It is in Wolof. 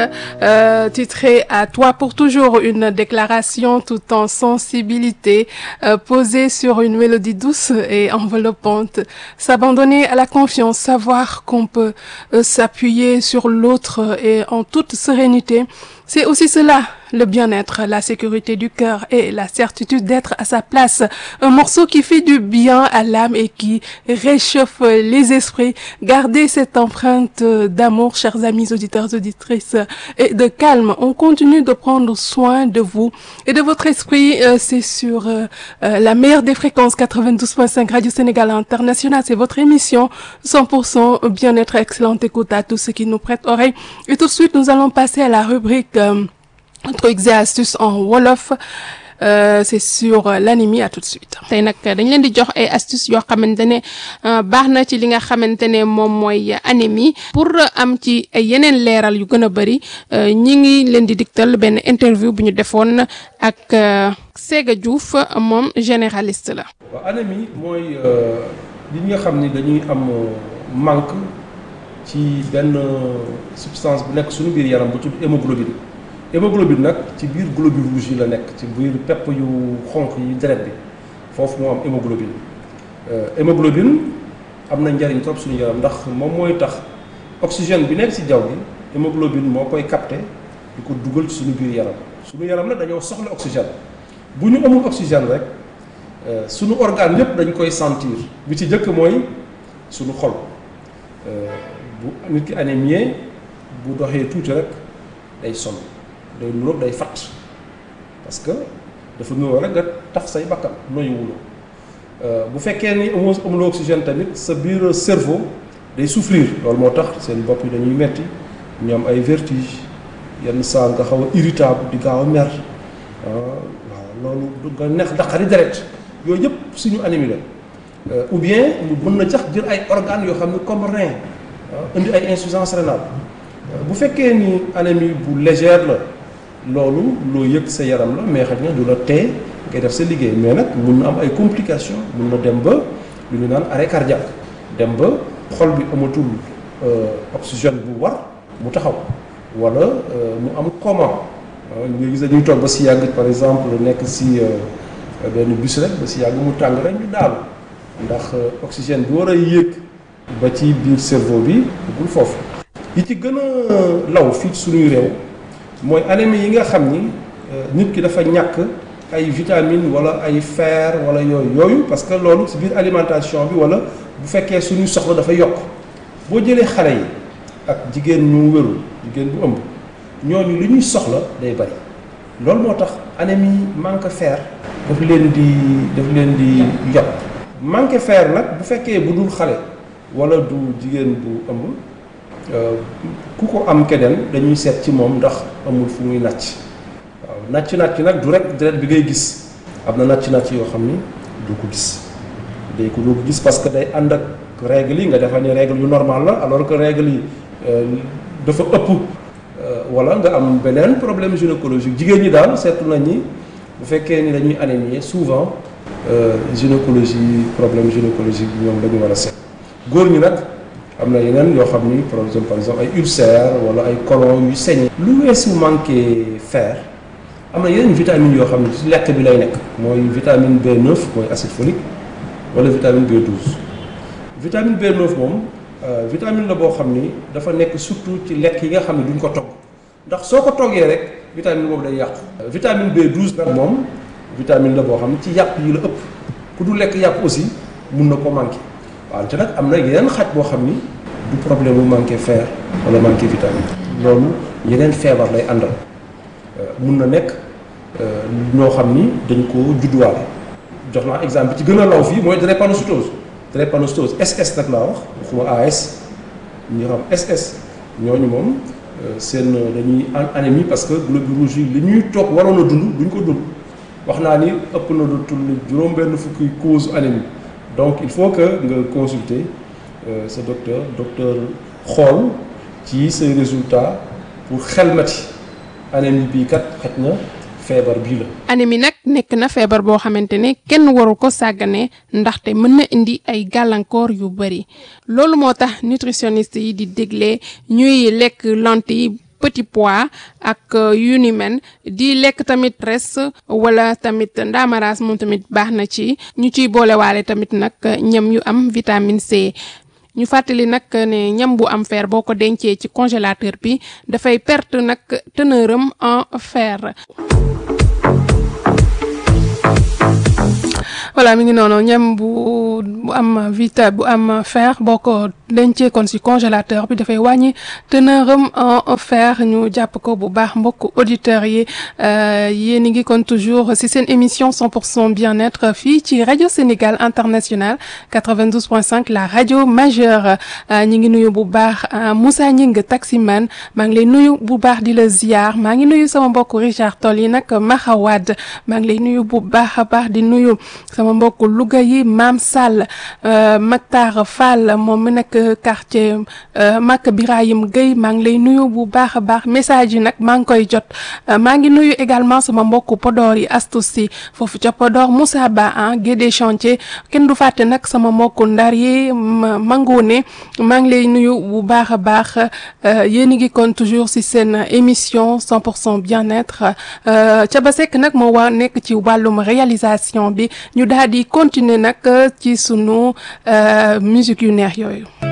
euh, titré À toi pour toujours, une déclaration tout en sensibilité, euh, posée sur une mélodie douce et enveloppante. S'abandonner à la confiance, savoir qu'on peut euh, s'appuyer sur l'autre et en toute sérénité. C'est aussi cela, le bien-être, la sécurité du cœur et la certitude d'être à sa place. Un morceau qui fait du bien à l'âme et qui réchauffe les esprits. Gardez cette empreinte d'amour, chers amis auditeurs, auditrices, et de calme. On continue de prendre soin de vous et de votre esprit. Euh, c'est sur euh, euh, la meilleure des fréquences 92.5 Radio Sénégal International. C'est votre émission 100% bien-être, excellente écoute à tous ceux qui nous prêtent oreille. Et tout de suite, nous allons passer à la rubrique trucs et astuces en wolof euh, c'est sur euh, l'anémie à tout de suite. tey nag dañ leen di jox ay astuces yoo xamante ne baax na ci li nga xamante ne moom mooy anémie pour am ci ay yeneen leeral yu gën a bëri ñi ngi leen di diktal benn interview bu ñu defoon ak Séga Diouf moom généraliste la. waaw anémie mooy li nga xam ni dañuy am manque ci benn substance bu nekk suñu biir yaram bu tudd hémoglobine. hémoglobine nag ci biir globules rouges yi la nekk ci biir pepp yu xonq yi deret bi foofu moo am hémoglobine hémoglobine am na njariñ trop suñu yaram ndax moom mooy tax oxygène bi nekk ci jaww gi hémoglobine moo koy capté di ko dugal ci suñu biir yaram suñu yaram nag dañoo soxla oxygène bu ñu amul oxygène rek suñu organe yépp dañ koy sentir bi ci jëkk mooy suñu xol bu nit ki anémie bu doxee tuuti rek day sonn day nuróog day fatt parce que dafa nuróo rek nga taf say bakkan noyuwuloo bu fekkee ni amoo amuloo oxygène tamit sa biir cerveau day souffrir loolu moo tax seen bopp yi dañuy metti ñu am ay vertige yenn saa nga xaw a irritable di gaaw a mer waaw loolu nga neex daqari deret yooyu yëpp suñu anémie la ou bien mu mën na jax jël ay organes yoo xam ne comme rein indi ay insuffisance rénale bu fekkee ni anémie bu légère la loolu loo yëg sa yaram la mais xëy na du la tee ngay def sa liggéey mais nag mun na am ay complications mun na dem ba lu ñu naan arrêt cardiaque dem ba xol bi amatul oxygène bu war mu taxaw wala mu am coma nga gis dañuy toog ba si yàgg par exemple nekk si benn bus rek ba si yàgg mu tàng rek ñu daal ndax oxygène bi war a yéeg ba ci biir cerveau bi duggul foofu yi ci gën a law fii suñuy réew mooy anémie yi nga xam ni nit ki dafa ñàkk ay vitamines wala ay fer wala yooyu yooyu parce que loolu ci biir alimentation bi wala bu fekkee suñuy soxla dafa yokk boo jëlee xale yi ak jigéen ñu wérul jigéen bu ëmb ñooñu li ñuy soxla day bari loolu moo tax anémie manque fer daf leen di daf leen di yokk manque fer nag bu fekkee bu dul xale wala du jigéen bu ëmb ku ko am keneen dañuy seet ci moom ndax amul fu muy nàcc waaw nàcc nàcc nag du rek deret bi ngay gis am na nàcc nàcc yoo xam ni du ko gis day ko doo ko gis parce que day ànd ak règle yi nga defa ni règle yu normal la alors que règle yi dafa ëpp wala nga am beneen problème gynécologique jigéen ñi daal seetlu nañ ni bu fekkee ni dañuy anémie souvent gynécologie problème gynécologique bi ñoom dañu war a seet góor ñi nag am na yeneen yoo xam ni par exemple par exemple ay ulcère wala ay colon yu saigné lu weesu manqué fer am na yeneen vitamines yoo xam ne ci lekk bi lay nekk mooy vitamine B9 mooy acide folique wala vitamine B12 vitamine B9 moom vitamine la boo xam ni dafa nekk surtout ci lekk yi nga xam ne duñ ko togg ndax soo ko toggee rek vitamine boobu day yàqu vitamine B12 nag moom vitamine la boo xam ne ci yàpp yi la ëpp ku du lekk yàpp aussi mun na ko manqué wante nag am na yeneen xaj boo xam ni du problème mu manqué fer wala manqué vitamine loolu yeneen feebar lay àndal mun na nekk ñoo xam ni dañ ko judduwaale jox naa exemple bi ci gën a law fii mooy drépanocytose drépanocytose SS nag laa wax waxuma AS ñi xam SS ñooñu moom seen dañuy anémie parce que globules rouges yi li ñuy toog waroon a dund duñ ko dund wax naa ni ëpp na lu tudd juróom-benn fukki cause anémie donc il faut que nga consulter sa docteur docteur xool ci say résultats pour xelmati anémie bii kat xaj na feebar bii la. anémie nag nekk na feebar boo xamante ne kenn waru ko sàggane ndaxte mën na indi ay gàllankoor yu bari loolu moo tax nutritionniste yi di dégle ñuy lekk lentilles petit pois ak yu ni men di lekk tamit res wala tamit ndaamaraas moom tamit baax na ci ñu ciy boolewaale tamit nag ñam yu am vitamine C ñu fàttali nag ne ñam bu am fer boo ko dencee ci congélateur bi dafay perte nag teneur am en fer. voilà mi ngi noonu ñam bu bu am vita bu am fer boo ko dencee kon ci congélateur bi dafay wàññi teneur am en fer ñu jàpp ko bu baax mbokk auditeurs yi yéen a ngi kon toujours ci seen émission 100% bien-être fii ci rajo Sénégal international 92.5 la rajo majeure ñi ngi nuyu bu baax Moussa Gningue taximan maa ngi lay nuyu bu baax di la ziar maa ngi nuyu sama mbokk Richard Toll yi nag Mahawad maa ngi lay nuyu bu baax a baax di nuyu sama mbokk Louga yi Maam Sall Maktar Fall moom mi nekk quartier Mak Birahim Gueye maa ngi lay nuyu bu baax a baax message yi nag maa ngi koy jot maa ngi nuyu également sama mbokk Podor yi Astou Sy foofu ca Podor Moussa Ba ah Guédé chantier kenn du fàtte nag sama mbokk Ndar yi Mangone maa ngi lay nuyu bu baax a baax yéen a ngi kon toujours ci seen émission 100% bien-être Thiaba Seck nag moo war nekk ci wàllum réalisation bi ñu daal di continuer nag ci sunu musique yu neex yooyu